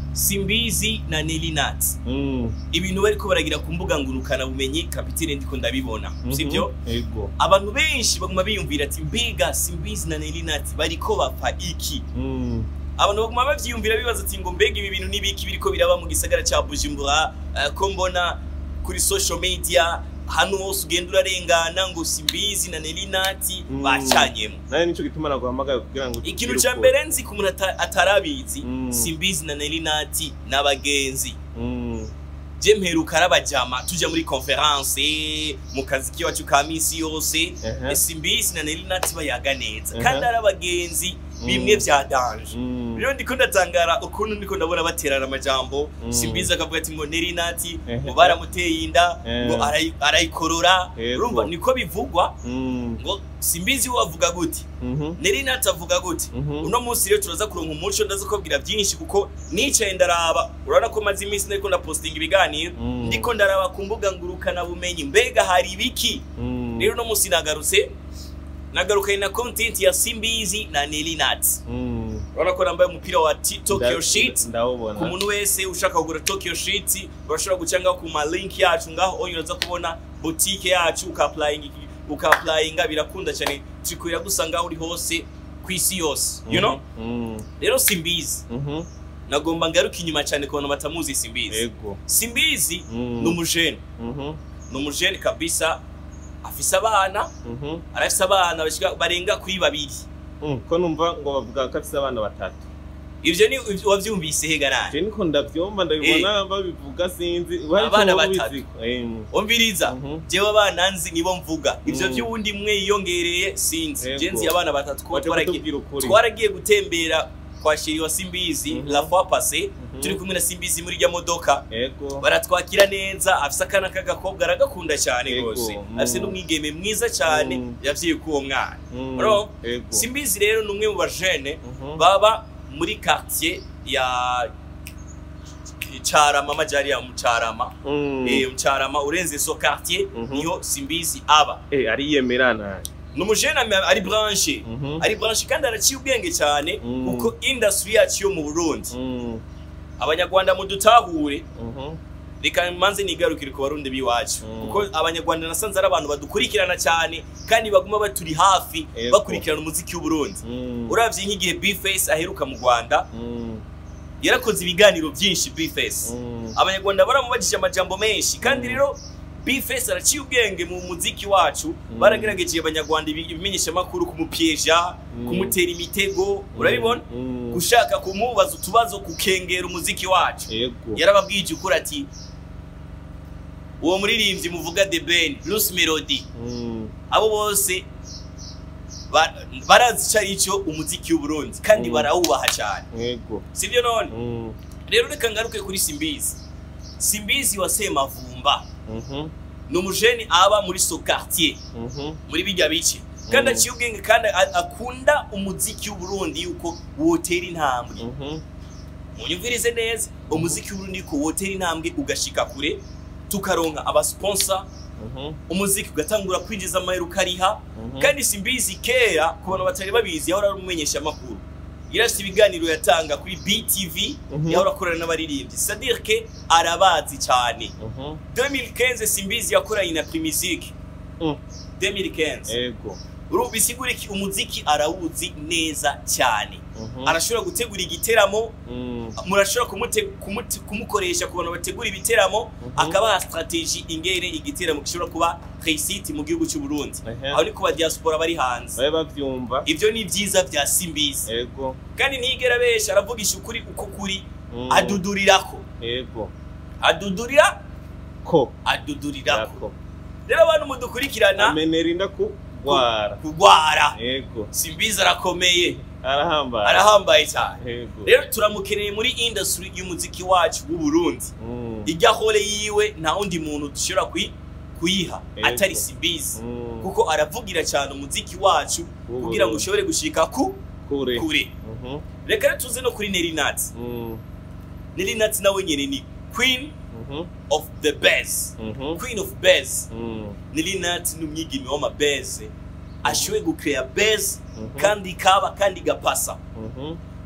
simbizi na nelinat Mm. ibintu bariko baragira ku mbuga ngurukana bumenyi kapitine ndiko ndabibona Mhm. sivyo Ego. abantu benshi baguma biyumvira ati mbega simbizi na nelinat bariko bapfa iki Mm. abantu baguma bavyiyumvira bibaza ati ngo mbega ibi bintu n'ibiki biriko biraba mu gisagara ca bujumbura eh, ko mbona kuri social media hano hose ugenda urarengana ngo simbizi na nelinati Mm. bacanyemo Naye nico gituma naguhamagaye kugira ngo ikintu tugire ca ukuri. mbere nzi ku muntu ata- atarabizi Mm. simbizi na nelinati n'abagenzi Mm. je mperuka arabajama tuja muri conference mu kazi kiwacu ka misi yose Ehe. simbizi na nelinati bayaga neza Ehe. kandi ari abagenzi Mm. bimwe vya danje Mm. rero ndiko ndatangara ukuntu ndiko ndabona baterana amajambo Mm. simbizi akavuga ati ngo nelinati Ehe. ngo baramuteye inda Eh. ngo arayi- arayikorora Yego. urumva niko bivugwa Mm. ngo simbizi we avuga gute Mhm. nelinati avuga gute Mhm. uno munsi rero turaza kuronka umuco ndaza kubabwira byinshi kuko nicaye ndaraba urabona ko maze iminsi nariko ndapostinga ibiganiro Mm. ndiko ndaraba ku mbuga ngurukana bumenyi mbega hari ibiki Mm. rero uno munsi nagarutse nagarukanye na content ya simbizi na nelinat Mm. urabona ko nambaye umupira wa T- tokyo Nda- shit ndawubona ku muntu wese ushaka kugura tokyo shit urashobora guca ngaho ku ma link yacu ngaho onye uraza kubona boutique yacu ukaaplyinga ukaaplyinga birakunda cyane turiko iragusa ngaho uri hose ku isi yose you know Mm. rero simbizi Mhm. nagomba ngaruka inyuma cyane ku bantu batamuzi simbizi Ego. simbizi Mm. ni umujene Mhm. ni umujene kabisa afise abana Mhm. arafise abana bashika barenga kuri babiri Mm. Ko numva ngo bavuga ko afise abana batatu. ivyo ni ivyo wavyumvise hega nani Je niko ndavyumva ndabibona babivuga sinzi. Hari Abana ico wowe batatu. ubiziko. Em. umviriza Mhm. jewe abana nzi nibo mvuga ivyo Mm. vy'uwundi mwe yiyongereye sinzi Yego. je nzi abana batatu ko Waje twaragiye kutubwira ukuri. twaragiye gutembera kwa sheri wa simbizi Mhm. la fois passé Mhm. turi kumwe na simbizi muri rya modoka Ego. baratwakira neza afise akana k'agakobwa aragakunda cyane Yego, rwose mm. afise n'umwigeme mwiza cyane Mm. yavyiye k'uwo mwana Mm. Bro, Ego. simbizi rero ni umwe mu bajene Mhm. baba muri quartier ya carama amajari ya mucarama Mm. eh mucarama urenze so quartier Mhm. niho simbizi aba Eh ariyemerana. ni umujene ame- ari branche Mhm. ari branche kandi araciye ubwenge cyane Mm. kuko industry yacu yo mu Burundi Mm. abanyarwanda mudutahure Mhm. reka manze nigarukire ku barundi b'iwacu Mm. kuko abanyarwanda nasanze ari abantu badukurikirana cyane kandi baguma baturi hafi Yego. bakurikirana umuziki w'uburundi Mm. uravye nk'igihe bface aheruka mu rwanda Mm. yarakoze ibiganiro byinshi bface Mm. abanyarwanda baramubajije amajambo menshi kandi Mm. rero bface araciye ubwenge mu muziki wacu Mm. baragerageje abanyarwanda ibi- ibimenyeshamakuru kumupyeja Mm. kumutera imitego urabibona Mm. gushaka kumubaza utubazo kukengera umuziki wacu Ego. yarababwije ukuri ati uwo muririmbyi muvuga the ben bruce melody Mm. abo bose ba- barazi icyo ari cyo umuziki w'uburundi kandi Mm. barawubaha cyane Ego. sibyo none Mm. rero reka ngaruke kuri simbizi simbizi wa semavumba Mhm. ni umujeni aba muri so quartier Mhm. muri bijya bice kandi Mm. aciye ubwenge kandi a- akunda umuziki w'uburundi yuko wotera intambwe Mhm. munyumvirize neza umuziki w'uburundi yuko wotera intambwe ugashika kure tukaronka abasponsa Mhm. umuziki ugatangura kwinjiza amahera ukariha Mhm. kandi simbizi kera ku bantu batari babizi yahora ari umumenyeshamakuru yarafite ibiganiro yatanga kuri btv Mhm. yahora akorana n'abaririmbyi sadir ke arabazi cyane Mhm. 2015 simbizi yakoranye na primusic Mm. 2015 Ego. urubu bisigura iki umuziki arawuzi neza cyane Mhm. arashobora gutegura igiteramo Mm. murashobora kumute, kumute, kumukoresha ku bantu bategura ibiteramo Mhm. akabaha strategie ingene igiteramo gishobora kuba réussite mu gihugu cy'u Burundi Ehe. aho ni ku ba diaspora bari hanze Babe bavyumva. ivyo ni vyiza vya simbizi Ego. kandi ntiyigera benshi aravugisha ukuri uko kuri Mm. adudurirako Ego. adudurira Ko. adudurirako Yako. rero abantu mudukurikirana Amenera inda kugwara. kugwara Ego. simbizi arakomeye Arahambaye. arahambaye cyane Ego. rero turamukeneye muri industry y'umuziki wacu w'u Burundi Mm. irya hole yiwe nta wundi muntu dushobora kuyi- kuyiha Yego. atari simbizi Mm. kuko aravugira cyane umuziki wacu W'u kugira ngo Burundi. ushobore gushika ku Kure. kure Mhm. reka rero tuze no kuri Nelinat Mm. Nelinat nawe nyene ni queen Mhm. of the bass Mhm. queen of bass Mm. Nelinat ni umwigeme w'amabeze ashoboye gucrea bass Mhm. kandi kaba kandi gapasa Mhm.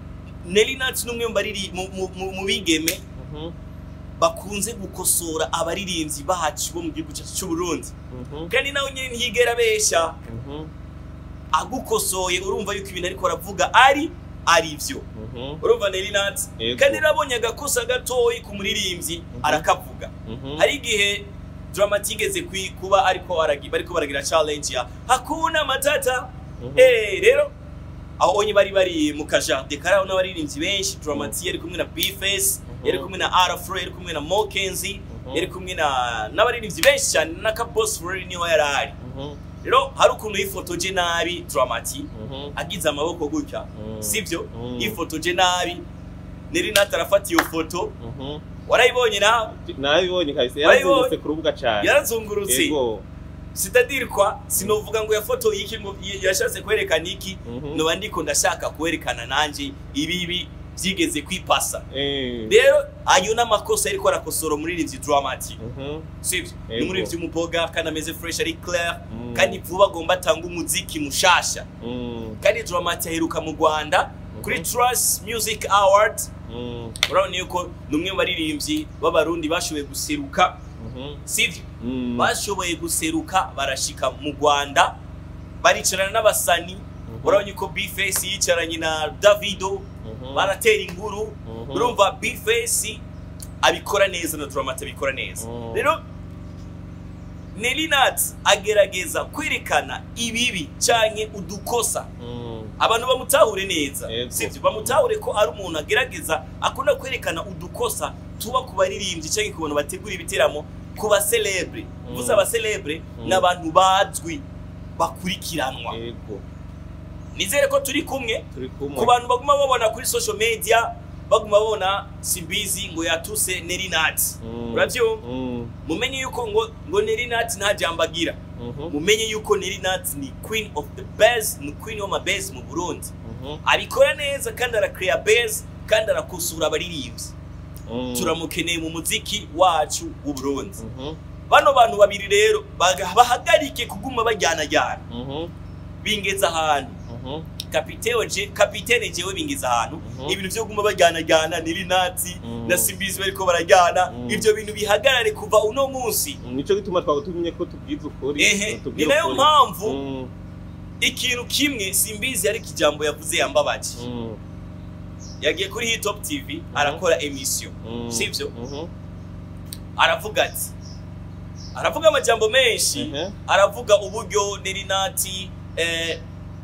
Nelly Nat n'umwe mu bariri mu- mu- mu- mu bigeme Mhm. bakunze gukosora abaririmbyi bacu bo mu gihugu cyacu cy'u Burundi Mhm. kandi nawe nyine ntiyigera abesha Mhm. agukosoye urumva yuko ibintu ariko aravuga ari ari byo Mhm. urumva Nelly Nat Yego. kandi nabonye agakosa gatoyi ku muririmbyi arakavuga Mhm. hari igihe Dramati igeze kwi- kuba ariko aragi bariko baragira challenge ya hakuna matata Mhm. eh rero aho onye bari bari mu kajardin karaho n'abaririmbyi benshi Dramati yari kumwe na B-Face Mhm. yari kumwe na Arafro yari kumwe na Mokenzi Mhm. yari kumwe na n'abaririmbyi benshi cyane na Kabos Flori niho yari ari Mhm. rero hari ukuntu yifotoje nabi Dramati Mhm. agize amaboko gutya Mhm. sivyo Mhm. yifotoje nabi Neri Nat arafata iyo foto Mhm. warayibonye nawe nabibonye kabisa Wabibonye? yarazungurutse ku rubuga cyane yarazungurutse yego sitadiri kwa sinovuga ngo yafotoye iki ngo yashatse kwerekana iki Mhm. noba ndiko ndashaka kwerekana nanje ibibi byigeze kwipasa Eh. rero ayo n'amakosa yariko arakosora umuririmbyi Dramati Mhm. sivyo Yego. ni umuririmbyi w'umuboga kandi ameze fresh ari clair Mm. kandi vuba agomba atanga umuziki mushasha Mm. kandi Dramati aheruka mu Rwanda kuri Mhm. Trust Music Award Mm. urabona yuko ni umwe mu baririmbyi b'abarundi bashoboye guseruka Mhm. sivyo Mm. bashoboye guseruka barashika mu Rwanda baricarana n'abasani Mhm. urabona yuko B-Face yicaranye na Davido Mhm. baratera inkuru Mhm. urumva B-Face abikora neza na Dramati abikora neza Mhm. rero Nelly Nat agerageza kwerekana ibibi canke udukosa Mm. abantu bamutahure neza Yego. sivyo bamutahure ko ari umuntu agerageza akunda kwerekana udukosa tuba ku baririmbyi canke ku bantu bategura ibiteramo ku baselebre Mm. vuze abaselebre Mm. ni abantu bazwi bakurikiranwa yego nizere ko turi kumwe turi kumwe ku bantu baguma babona kuri social media baguma babona simbizi ngo yatuse Nelly Nat Mm. uravyumva Mm. mumenye yuko ngo ngo Nelly Nat nta jambo agira Mhm. mumenye yuko Nelly Nat ni queen of the best ni queen of my best mu Burundi Mhm. abikora neza kandi arakrea base kandi arakosura abaririmbyi Mm. turamukeneye mu muziki wacu w'u Burundi Mhm. bano bantu babiri rero baga- bahagarike kuguma bajyanajyana Mhm. bingeza ahantu Mhm. kapitene je kapitene jewe bingeza ahantu Mhm. ibintu byo guma bajyanajyana niri nati Mhm. na simbizi bariko barajyana Mhm. ivyo bintu bihagarare kuva uno munsi nico gituma twagutumye ko tubwiza ukuri ehe ni tubwire nayo ukuri. mpamvu Mm. ikintu kimwe simbizi ariko ijambo yavuze yambabaje Mm. yagiye kuri hitop tv arakora emission Mm. sivyo Mhm. aravuga ati aravuga amajambo menshi Ehe. aravuga uburyo nerinati eh,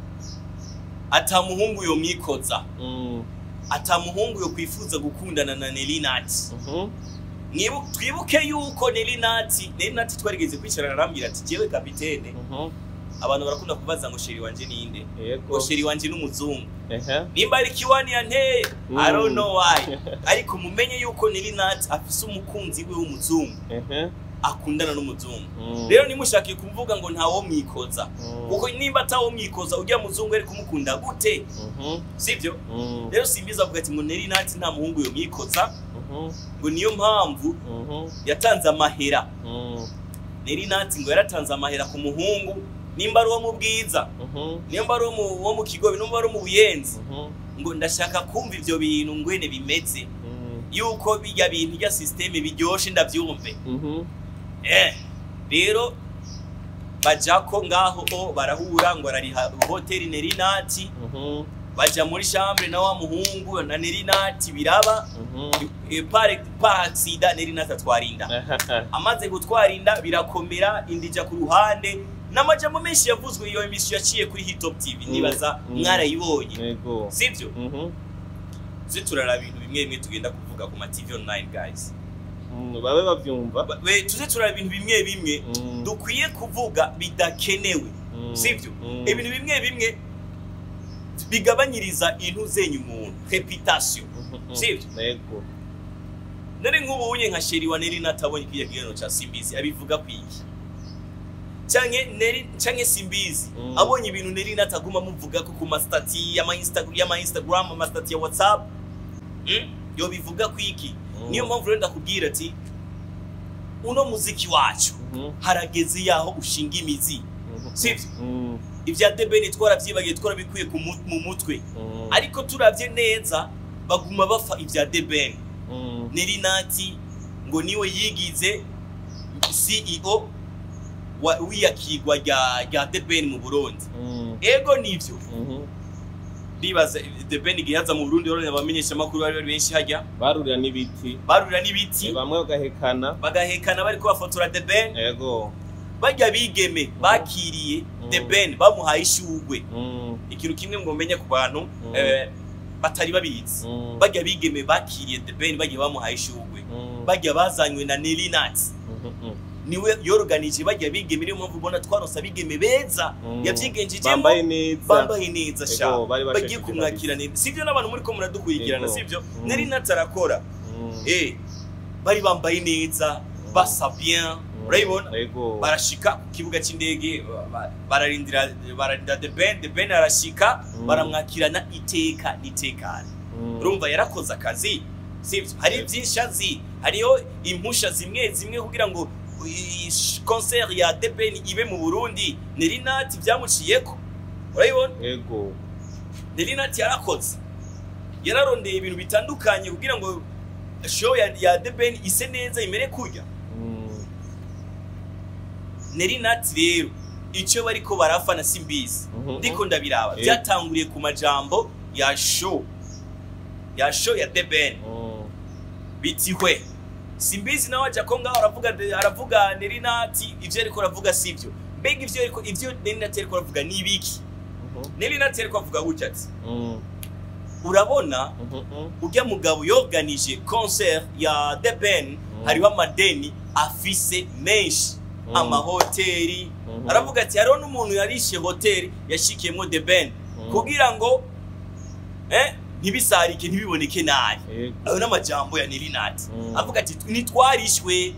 atamuhungu yo mwikoza Mm. atamuhungu yo kwifuza gukundana na nerinati Mhm. Mwibu- twibuke yuko nerinati nerinati twarigeze kwicarana arambwira ati jewe kapitene Mhm. abantu barakunda kubaza ngo sheri wanje ninde yego ngo sheri wanje n'umuzungu ehe nimba ari kiwani yanteye Mm. i don't know why ariko mumenye yuko nerinati afise umukunzi we w'umuzungu ehe akundana n'umuzungu Mm. rero nimushake kuvuga ngo ntawo mwikoza Mm. kuko nimba atawo mwikoza ujya muzungu ari kumukunda gute Mhm. sivyo Mm. rero simbiza avuga ati ngo neri nati nta muhungu yo mwikoza Mhm. ngo niyo mpamvu Mhm. yatanze amahera Mm. neri nati ngo yaratanze amahera ku muhungu nimba ari uwo mu bwiza Mhm. nimba ari uwo mu- wo mu kigobe nimba ari uwo mu buyenzi Mhm. ngo ndashaka kumva ivyo bintu ngwene bimeze Mm. yuko bijya bintu bya systeme biryoshe ndavyumve Mhm. eh rero bajako ngaho o barahura ngo arariha hoteli neri nati Mhm. baja muri chambre na wa muhungu na nerinati biraba Mhm. e, pare paksida nerinati atwarinda Aha. amaze gutwarinda birakomera indija ku ruhande n'amajambo menshi yavuzwe iyo emisiyo yaciye kuri hitop tv Mm, nibaza mm. mwarayibonye yego sivyo Mhm. tuze turaraba ibintu bimwe bimwe tugenda kuvuga ku ma tv online guys Mm, babe bavyumva Ba- we- tuze turaraba ibintu bimwe bimwe Mm. dukwiye kuvuga bidakenewe Mm. sivyo Mm. ibintu bimwe bimwe bigabanyiriza intu zenyu umuntu reputation Mhm. sivyo yego nari nk'ubunye nka sheri wa neri natabonye kiriya gihano ca simbizi abivuga kwiki canke neri canke simbizi Mm. abonye ibintu neri nataguma muvuga ko ku mastati y'ama Instagram y'ama Instagram amastati ya WhatsApp mm? yo bivuga kwiki Mm. niyo mpamvu rero ndakubwira ati uno muziki wacu Mhm. harageze yaho ushinga imizi Mhm. sivyo Mm. ibya debeni twaravyibagiye twarabikuye ku mu mu mutwe Mm. ariko turavye neza baguma bafa ivya The Ben Mm. Nelinati ngo niwe yigize CEO wa wiyakigwa rya rya The Ben mu Burundi Mm. ego nivyo Mhm. ndibaza The Ben igihe yaza mu Burundi rero abamenyesha makuru bari bari benshi hajya barurira n'ibiti barurira n'ibiti bamwe bagahekana bagahekana bariko bafotora The Ben ego barya bigeme bakiriye The Mm. Ben bamuhaye ishugwe Mm. ikintu kimwe ngo menye ku bantu Mm. eh, batari babizi Mm. barya bigeme bakiriye The Ben bagiye bamuhaye ishugwe Mm. barya bazanywe na Nelinat Mhm. niwe yoroganije barya bigeme niyo mpamvu ubona twaronse abigeme beza Mm. yavyigenjejemo bambaye neza bambaye neza Ego, sha bari bagiye bashajije kumwakira neza sivyo n'abantu muri ko muradukurikirana Ego. sivyo Mm. Nelinat arakora Mm. eh bari bambaye neza basa bien Mm. urabibona ego barashika ku kibuga cy'indege ba- bararindira bararindira the ben the ben arashika Mm. baramwakirana iteka n'itekane Mm. urumva yarakoze akazi sivyo hari byinshi azi hariho impusha zimwe zimwe kugira ngo i- i- concert ya the ben ibe mu burundi nelinati byamuciyeko urabibona ego nelinati yarakoze yararondeye ibintu bitandukanye kugira ngo show ya, ya the ben ise neza imere kurya Mm. nelinati rero icyo bariko barafana simbizi Mhm. ndiko ndabiraba Eh. byatanguriye ku majambo ya show ya show ya The Ben Mm. biti hwe simbizi nawe aja ko ngaho aravuga aravuga Nelinati ivyo ariko aravuga sivyo mbega ivyo ariko ivyo Nelinati ariko aravuga ni ibiki Mhm. Nelinati ariko avuga gutya ati Mm. urabona Mhm. urya mugabo yorganije concert ya The Ben hariho amadeni afise menshi Mm. amahoteli Mhm. aravuga ati hariho n'umuntu yarishe hoteli yashikiyemo The Ben Mm. kugira ngo eh ntibisarike ntibiboneke nabi Ego. ayo n'amajambo ya Nelinati Mm. avuga ati ntitwarishwe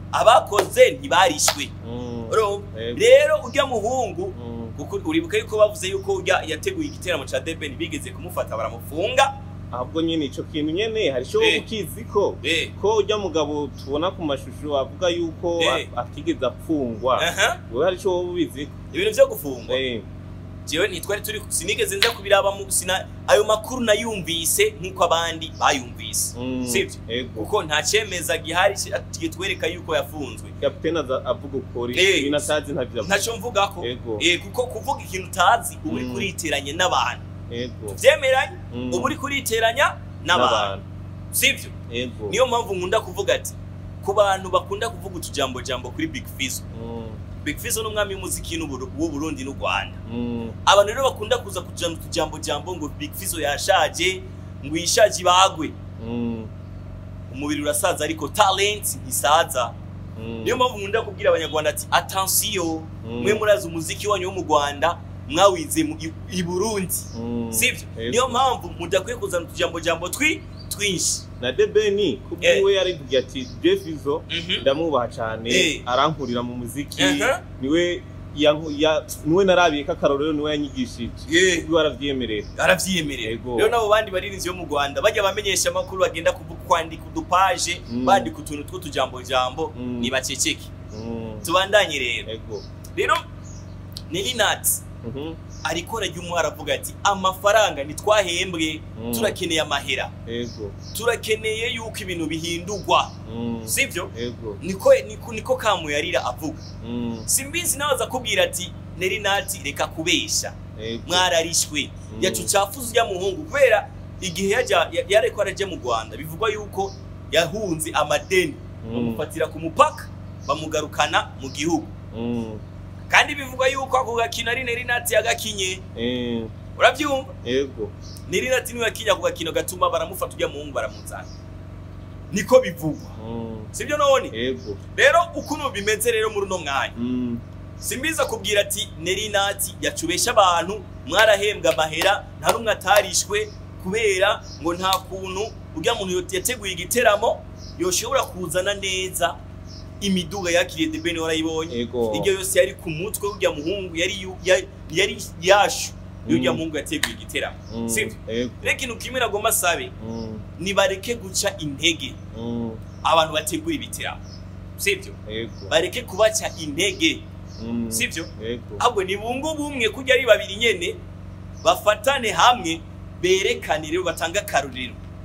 abakoze ntibarishwe Mm. urumva Ego. rero urya muhungu Mm. kuko uribuka yuko bavuze yuko urya yateguye igiteramo ca The Ben bigeze kumufata baramufunga ahubwo nyine ico kintu nyene hari ico Eh. ukizi ko eh ko urya mugabo tubona ku mashusho avuga yuko Eh. a- atigeze apfungwa aha wewe hari ico wowe ubizi ibintu vyo gufungwa Eh. jewe ntitwari turi sinigeze nza kubiraba mu sina ayo makuru nayumvise nk'uko abandi bayumvise Mm. sivyo ego kuko nta cemeza gihari kitwereka yuko yafunzwe kapitene aza avuga ukuri Eh. ibintu atazi ntavyo avuga ntaco mvugako Ego. eh kuko kuvuga ikintu utazi uba uri Mm. kuriteranya n'abantu ego vyemeranye Mm. uba uri kuriteranya n'abantu sivyo ego niyo mpamvu nkunda kuvuga ati ku bantu bakunda kuvuga utujambo jambo kuri Big Fizzo Mm. Big Fizzo n'umwami w'umuziki n'Uburu- w'u Burundi n'u Rwanda Mm. abantu rero bakunda kuza kujana utujambo jambo ngo Big Fizzo yashaje ngo yishaje ibagwe Mm. umubiri urasaza ariko talent ntisaza Mm. niyo mpamvu nkunda kubwira abanyarwanda ati attention Mm. mwe murazi umuziki wanyu wo mu Rwanda mwawize mu i- i Burundi Mm. sivyo Ego. niyo mpamvu mudakwiye kuzana utujambo jambo twi twinshi na debeni kubwiwe yarivuga ati jefizo Mhm. ndamwubaha cyane Eh. arankurira mu muziki Aha. niwe yanku- ya- niwe narabiye ko akarorero niwe yanyigishije Yeah. kubwiwe aravyemerera aravyiyemerera Ego. rero nabo bandi barinzi yo mu Rwanda bajya bamenyesha amakuru bagenda kuvu- kwandika udupaje Mm. bandika utuntu tw'utujambo jambo Mm. nibaceceke Mm. tubandanye rero ego rero Nelinat Mhm. ariko arajya umwe aravuga ati amafaranga ntitwahembwe Mm. turakeneye amahera ego turakeneye yuko ibintu bihindurwa Mm. sivyo ego niko niko, niko kamuyarira avuga Mm. simbizi nawe aza kubwira ati Nelinat reka kubesha ego mwararishwe Mm. yacucafuza ujya muhungu kubera igihe yajya ya- yareko arajya mu Rwanda bivugwa yuko yahunze amadeni Mm. bamufatira ku mupaka bamugarukana mu gihugu Mm. kandi bivugwa yuko ako gakino ari Nelinati yagakinye Eh. urabyumva ego Nelinati niwe yakinye ako gakino gatuma baramufata ujya muhungu baramuzana niko bivugwa Mm. sibyo none ego rero ukuntu bimeze rero muri uno mwanya Mm. simbiza kubwira ati Nelinati yacubesha abantu mwarahembwa amahera nta n'umwe atarishwe kubera ngo nta kuntu urya muntu yateguye igiteramo yoshobora kuzana neza imiduga yakiriye The Ben warayibonye ego iryo yose yari ku mutwe w'urya muhungu yari yu- ya- yari yashu y'urya Mm. muhungu yateguye igiteramo Mm. sivyo ego rero ikintu kimwe nagomba asabe Mm. nibareke guca intege Mm. abantu bategura ibiteramo sivyo ego bareke kubaca intege Mm. sivyo ego ahubwo ni bungu bumwe kujya ari babiri nyene bafatane hamwe berekane rero batange akarorero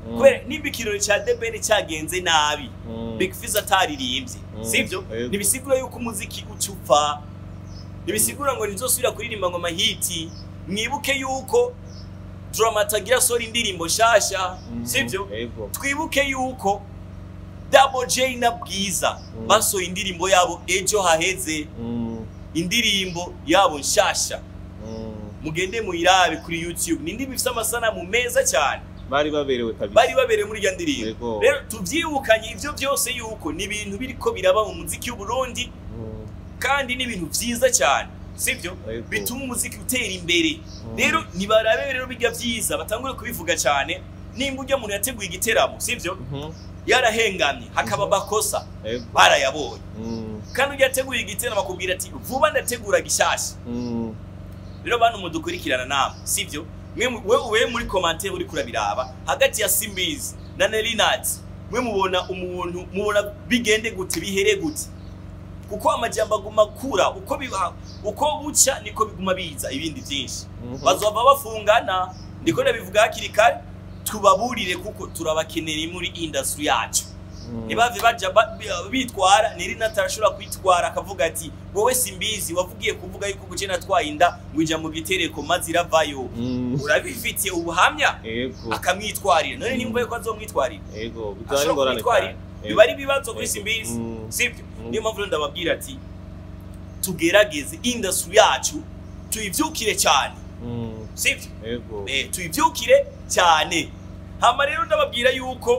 Mm. kubera nimba ikirori ca debeni cyagenze nabi Mm. big fizz ataririmbye Mm. sivyo Yego. ntibisigura yuko umuziki uca upfa ntibisigura ngo nizosubira kuririmba ngo amahiti mwibuke yuko dramata agira sora indirimbo nshasha Mm. sivyo Yego. twibuke yuko Double J na Bwiza Mm. basohoye indirimbo yabo ejo haheze Mm. indirimbo yabo nshasha Mm. mugende muyirabe kuri YouTube ni indirimbo ifite amasanamu meza cyane bari baberewe kabisa bari babereye muri irya ndirimbo Yego. rero tuvyibukanye ivyo byose yuko ni ibintu biriko biraba mu muziki w'Uburundi Mm. kandi ni ibintu vyiza cyane sivyo Yego. bituma umuziki utera imbere Mm. rero nibarabe rero bijya vyiza batangure kubivuga cyane nimba ujya muntu yateguye igiteramo sivyo Mhm. yarahengamye hakaba amakosa Yego. barayabonye Mm. kandi ujya ateguye igiteramo akubwira ati vuba ndategura gishasha Mm. rero bantu mudukurikirana namwe sivyo mwe mu- we we muri commentaire uri kurabiraba hagati ya Simbizi na Nelinat mwe mubona umuntu mubona bigende gute bihere gute kuko amajambo aguma kura uko biba uko buca niko biguma biza ibindi byinshi Mhm. bazova bafungana ndiko ndabivuga hakiri kare tubaburire kuko turabakenera muri industry yacu Mm. ntibave baja ba- bi- bitwara Nelinat arashobora kwitwara akavuga ati wowe simbizi wavugiye kuvuga yuko guce natwaye inda ngo ija mu gitereko maze iravayo Mm. urabifitiye ubuhamya Yego. akamwitwarira none nimba yuko azomwitwarira Yego. Bizaba ashobora ingorane kumwitwarira cyane. biba ari ibibazo kuri Yego. simbizi Mm. sibyo Mm. niyo mpamvu rero ndababwira ati tugerageze industry yacu tuyivyukire cyane Mm. sibyo Yego. eh, tuyivyukire cyane hama rero ndababwira yuko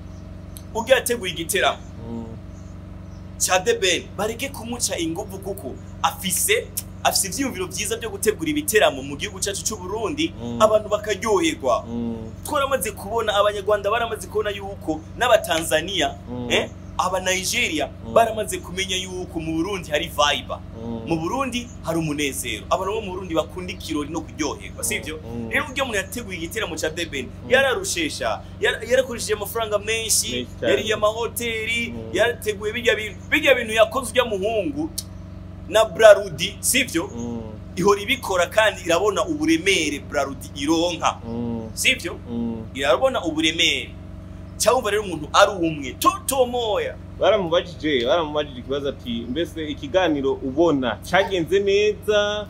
ubwo yateguye igiteramo Mm. cya The Ben bareke kumuca inguvu kuko afise afise ivyiyumviro vyiza byo gutegura ibiteramo mu gihugu cyacu cy'u Burundi Mm. abantu bakaryoherwa Mm. twaramaze kubona abanyarwanda baramaze kubona yuko n'abatanzania Mm. eh, aba Nigeria Mm. baramaze kumenya yuko mu Burundi hari vibe Mm. mu Burundi hari umunezero abantu bo mu Burundi bakunda ikirori no kuryoherwa sivyo Mm. rero uryo muntu yateguye igiteramo cya The Ben yararushesha yara- yarakoresheje amafaranga menshi Menshi cyane. yariye amahoteli Mm. yarateguye bijya bintu bijya bintu yakoze ujya muhungu na Brarudi sivyo Mm. ihora ibikora kandi irabona uburemere Brarudi ironka Mm. sivyo Mm. irabona uburemere cyangwa rero umuntu ari umwe toto moya baramubajije baramubajije ikibazo ati mbese ikiganiro ubona cyagenze neza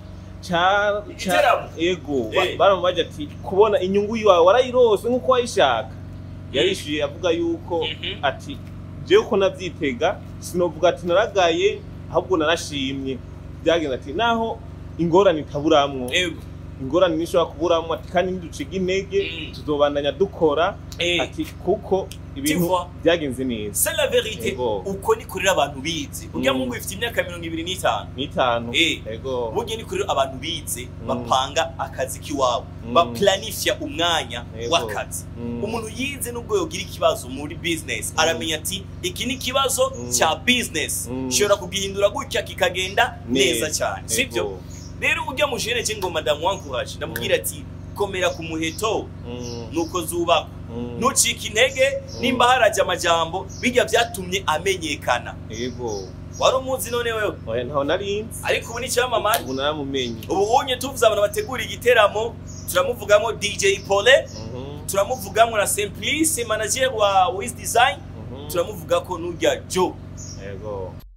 ca ca- Igiteramo? ego ba- Eh. baramubajije ati kubona inyungu yawe warayirose nk'uko wayishaka yarishyuye avuga yuko Mhm. ati jewe uko nabyitega sinovuga ati naragaye ahubwo narashimye byagenze ati naho ingorane itaburamwo ego ingorane nishobora kuburamwo ati kandi niduciga intege Mm. tuzobandanya dukora eh ati kuko ibintu vois. byagenze neza c'est la vérité Ego. uko ni kurira abantu bize urya Mm. mungu ifite imyaka mirongo ibiri n'itanu n'itanu Eh. ego burya ni kurira abantu bize Mm. bapanga akazi k'iwabo Mm. baplanifya umwanya Ego. w'akazi Mm. umuntu yize nubwo yogira ikibazo muri business aramenya ati iki ni ikibazo Mm. cya business Mm. nshobora kugihindura gutya kikagenda neza cyane Ego. sibyo rero ujya mujene je ngo madamu wankuraje ndamubwira ati komera ku muheto Mm. nuko zubakwa Mm. ntucike intege nimba haraje amajambo bijya byatumye amenyekana ego wari umuzi none wewe oya ntaho narinzi ariko ubu ni icyamamare ubu naramumenye ubu unye tuvuze abantu bategura igiteramo turamuvugamo dj pole Mhm. turamuvugamo na simplice manager wa wiz design Mhm. turamuvuga ko n'urya joe ego